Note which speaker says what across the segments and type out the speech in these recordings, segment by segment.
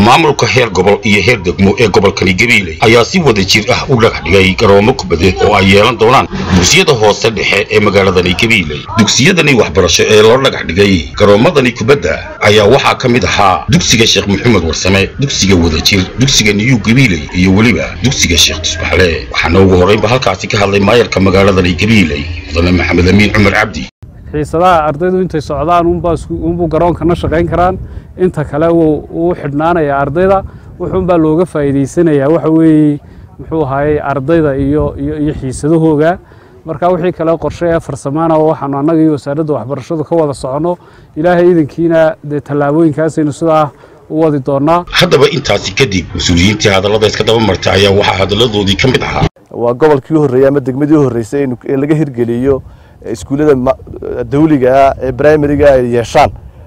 Speaker 1: maamulka heer gobol iyo heer degmo ee gobolkani gabiiley ayaa si wada jir ah u dhagax dhigay garoomo kubadeed oo ay yeelan doonaan dugsiyada hoose dhexe ee magaaladani gabiiley dugsiyadani waxbarasho ee loo dhagax dhigay garoomadani kubadda ayaa waxaa ka mid ahaa dugsiga sheekh maxamed warsame dugsiga wadajir dugsiga niyuu gabiiley iyo weliba dugsiga sheekh tusbaxle waxaana ugu horraynba halkaasi ka hadlay maayarka magaaladani gabiiley mudane maxamed amiin cumar cabdi
Speaker 2: xiisadaha ardaydu intay socdaan unbuu garoonkana shaqayn karaan inta kale wuu xidhnaanayaa ardayda wuxuunbaa looga faa'iidaysanayaa waxa weeye muxuu ahaayey ardayda iyo iyo xiisadahooga marka wixii kale qorshe ee farsamaana waxaanu annaga iyo wasaaradda waxbarashadu ka wada soconno ilaahay idankiina dee tallaabooyinkaasaynu sidaa u wadi doonnaa
Speaker 1: haddaba intaasi kadib mas-uuliyiintii hadallada iska daba martay ayaa waxaa hadalladoodii ka mid ahaa
Speaker 3: waa gobolkii u horreeyey ama degmadii u horreysay in laga hirgeliyo iskuullada dawligaa ee brimariga ay yeeshaan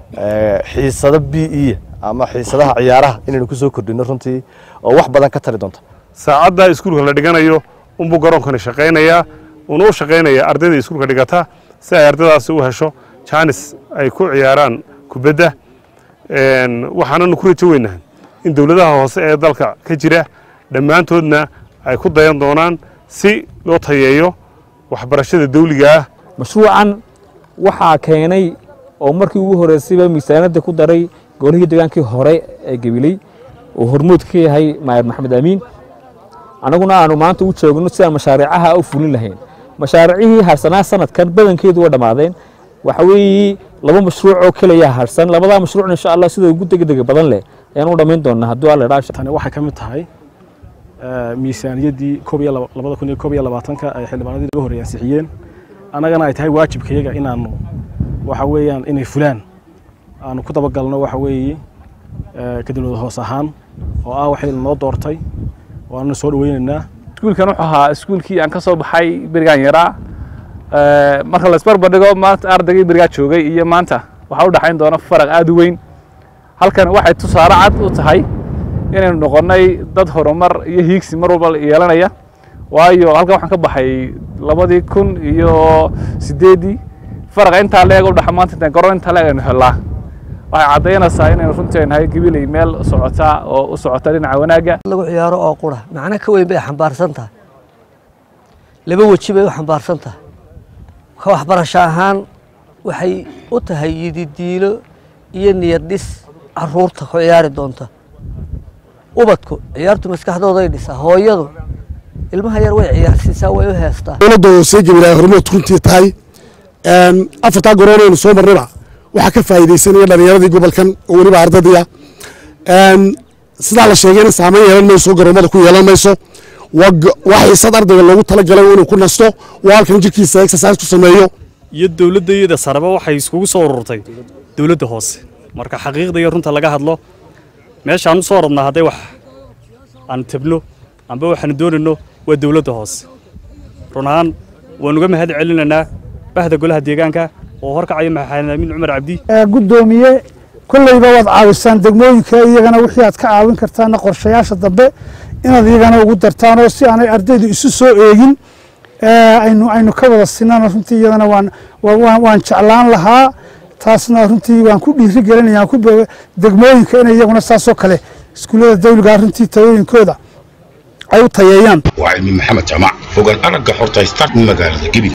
Speaker 3: xiisado b e ama xiisadaha ciyaaraha inaynu kusoo kordhino runtii oo wax badan ka tari doonta
Speaker 4: saacadda iskuulka la dhiganayo unbuu garoonkani shaqaynayaa uuna u shaqaynayaa ardayda iskuulka dhigata si ay ardaydaasi u hesho jaanis ay ku ciyaaraan kubadda waxaananu ku rajo weynahay in dowladaha hoose ee dalka ka jira dhammaantoodna ay ku dayan doonaan si loo tayeeyo waxbarashada dawliga ah
Speaker 5: mashruucan waxaa keenay oo markii ugu horreysayba miisaanadda ku daray golihii degaankii hore ee gabiley oo hormood ka yahay maayar maxamed amiin annaguna aanu maanta u joogno si aan mashaariicaha u fulin lahayn mashaariicihii harsanaa sanadkan badankeedu waa dhammaadeen waxa weeye laba mashruuc oo keliya harsan labadaa mashruucna insha allah sida ugu degdega badan leh ayaan u dhammayn doonaa hadduu alla dhaasha
Speaker 6: tani waxay ka mid tahay miisaaniyaddii labada kun iyo koob iyo labaatanka ay xildhibaanadii laga horreeyay ansixiyeen annagana ay tahay waajibkayaga inaanu waxa weeyaan inay fulaan aanu ku dabagalno waxa weeye ka dowlada hoos ahaan oo ah waxay noo doortay oo aanuna soo dhaweynaynaa
Speaker 2: iskuulkan wuxuu ahaa iskuulkii aan ka soo baxay berigaan yaraa marka la isbarbardhigo maanta ardaygii berigaa joogay iyo maanta waxaa u dhexayn doona faraq aad u weyn halkan waxay tusaale cad u tahay inaynu noqonnay dad horumar iyo hiigsi mar walba yeelanaya waayo halkan waxaan ka baxay labadii kun iyo sideeddii faraqa intaa leeg u dhaxa maanta intaan garoon intaa leeg aynu helnaa waxay caddaynaysaa inaynu runtii ay nahay gabiley meel socota oo u socota dhinaca wanaagga
Speaker 7: lagu ciyaaro oo qura macno ka weyn bay xambaarsan tahay laba weji bay u xambaarsan tahay ka waxbarasho ahaan waxay u tahay yididiilo iyo niyad dhis caruurta ku ciyaari doonta ubadku ciyaartu maskaxdooday dhisaa hooyadu ilmaha yar way ciyaarsiisaa way u heestaa
Speaker 8: dowladda hoose gabilaa hormood runtii tahay afartaa garoonaynu soo marnaba waxaa ka faa'iidaysanaya dhallinyaradii gobolkan oo weliba ardadiya sidaa la sheegayna saameyn yeelan mayso garoomada ku yeelan mayso waa xiisad ardayga loogu talagalay inuu ku nasto waa halkan jirkiisa exercise ku sameeyo
Speaker 9: iyo dowladda iyada saraba waxay iskugu soo ururtay dowladda hoose marka xaqiiqda iyo runta laga hadlo meeshaan u soo rabnaa hadday wax aan tabno amba waxaanu doonayno waa dowladda hoose run ahaan waanuga mahad celinaynaa bahda golaha deegaanka oo horkacaya maxamed amiin cumar cabdi
Speaker 10: guddoomiye kolleyba waad caawisaan degmooyinka iyagana wixii aad ka caawin kartaana qorshayaasha dambe inaad iyagana ugu dartaan oo si aanay ardaydu isu soo eegin aynu aynu ka wada sinana runtii iyadana waan waan jeclaan lahaa taasna runtii waan ku dhiiri gelinaya ku degmooyinka inay iyaguna saasoo kale iskuullada dawliga runtii tayooyinkooda ay u tayeeyaan
Speaker 1: waa cilmi maxamed jaamac fogaan aragga xorta start magaalada gebi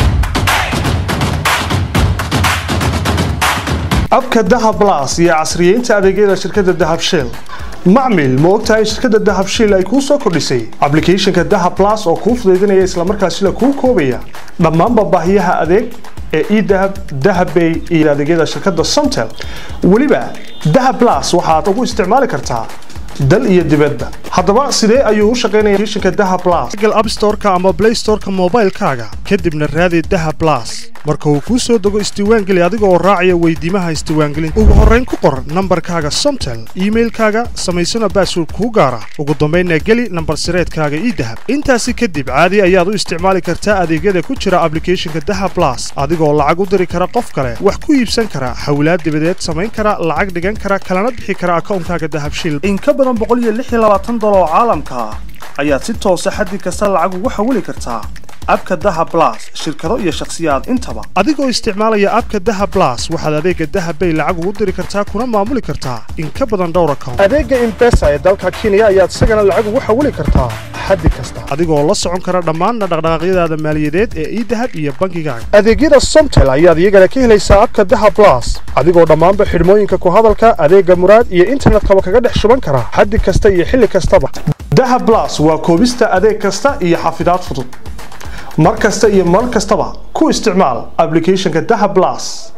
Speaker 11: abka dahab las iyo casriyeynta adeegyada shirkadda dahab shell macmil ma ogtahay shirkadda dahab shell ay kuu soo kordhisay ablicathonka dahab las oo kuu fudaydinaya islamarkaasina kuu koobaya dhammaanba baahiyaha adeeg ee edahab dahabbay iyo adeegyada shirkadda somtel weliba dahab las waxaad ugu isticmaali kartaa dal iyo dibadba haddaba sidee ayuu u shaqaynaya shinka daha blas google app store-ka ama play store-ka moobaylkaaga kadibna raadi daha blas marka uu kuu soo dego isdiiwaangeli adiga oo raacaya weydiimaha isdiiwaangelinta ugu horrayn ku qor nambarkaaga somtel iimailkaaga samaysana baasword kuu gaara ugu dambaynna geli nambar sireedkaaga ii dahab intaasi kadib caadi ayaad u isticmaali kartaa adeegyada ku jira ablicathonka daha blas adigoo lacag u diri kara qof kale wax ku iibsan kara hawlaad dibadeed samayn kara lacag dhigan kara kalana bixi kara akoonkaaga dahabshil dolar oo caalamka ah ayaad si toosa xaddi kasta lacag ugu xawili kartaa abka dahab blas shirkado iyo shakhsiyaad intaba adigoo isticmaalaya abka dahab blas waxaad adeega dahab bay lacag ugu diri kartaa kuna maamuli kartaa in ka badan dhowr account adeega impesa ee dalka kenya ayaad isagana lacag ugu xawili kartaa xaddi kasta adigoo la socon kara dhammaan dhaqdhaqaaqyadaada maaliyadeed ee idahab iyo bangigaaga adeegyada somtel ayaad iyagana ka helaysaa abka dahab blas adigoo dhammaanba xidhmooyinka ku hadalka adeega muraad iyo internetkaba kaga dhex shuban kara xaddi kasta iyo xilli kastaba dahab blas waa koobista adeeg kasta iyo xafidaad fudud mar kasta iyo mar kastaba ku isticmaal applicationka dahab blas